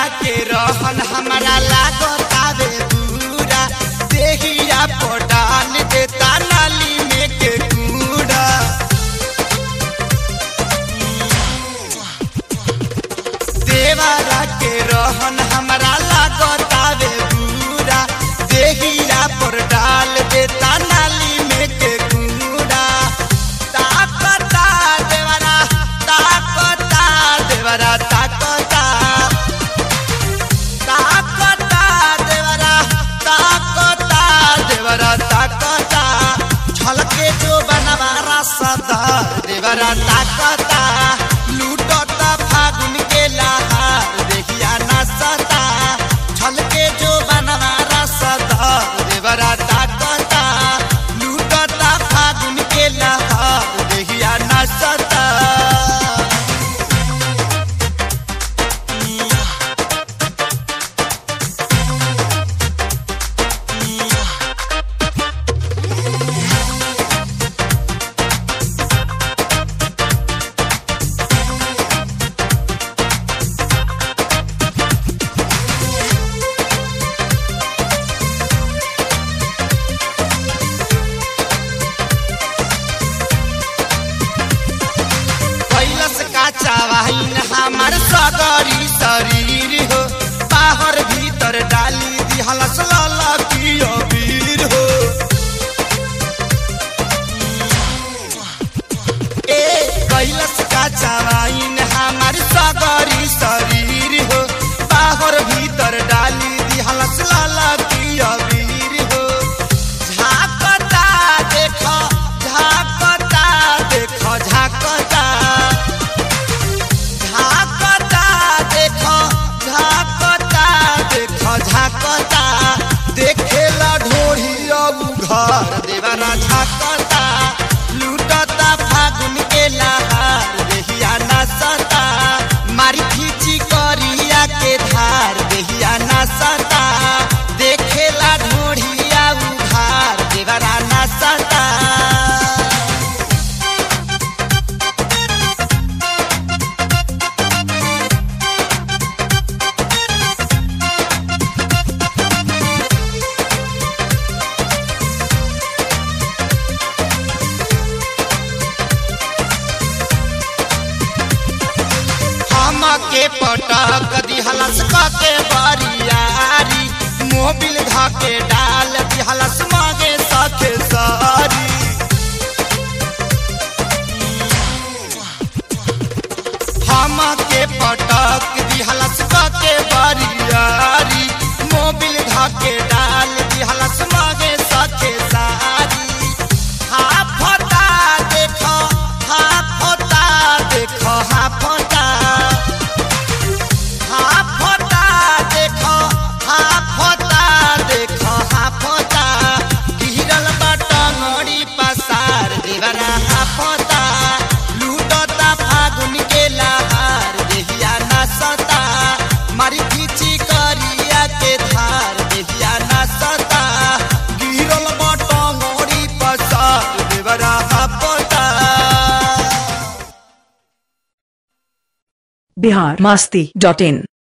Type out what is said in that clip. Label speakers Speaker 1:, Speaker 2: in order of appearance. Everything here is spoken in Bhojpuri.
Speaker 1: के रहन हमरा लागतावे पूरा देहिया पटान देता नाली में के कूड़ा देवारा के रहन हमरा लागतावे पूरा देहिया पर डाल देता नाली में के कूड़ा ताकता देवरा ताकता देवरा ताकता ताकता देवरा ताकता देवरा ताकता छलके जो बनवारा सदा देवरा ताकता लूटता फागुन के लहार देखिया ना सता छलके जो बनवारा सदा देवरा ताकता लूटता फागुन के लहार देखिया ना सता कैलस का चावाइन हमार सगरी शरीर हो बाहर भीतर डाली दिहलस लाला की अबीर हो ए कैलस का चावाइन हमार सगरी शरीर हो बाहर भीतर डाली दिहलस लाला की अबीर हो झाकता देख झाकता देख झाकता झाकता देख झाकता देख झाकता देखेला ढोढ़ी अब घर देवाना झाकता लूटता फागुन के लहार देहिया ना सता मारी खींची करिया के धार देहिया ना सता देखेला ढोढ़िया उधार देवरा ना सता हम के पटक दिहलस के बरियारी मोबिल धके डाल दिहलस मागे सखे सारी हम के पटक दिहलस के बरियारी मोबिल धके डाल दिहलस मागे सखे सारी हाफता देख हाफता देख हाफता हाफता देख हाफता देख हाफता गिरल बटंगड़ी पसार देवरा हाफता लूटता फागुन के लहार देहिया ना सता मारी खींची करिया के धार देहिया ना सता गिरल बटंगड़ी पसार देवरा हाफता
Speaker 2: बिहार मस्ती डॉट इन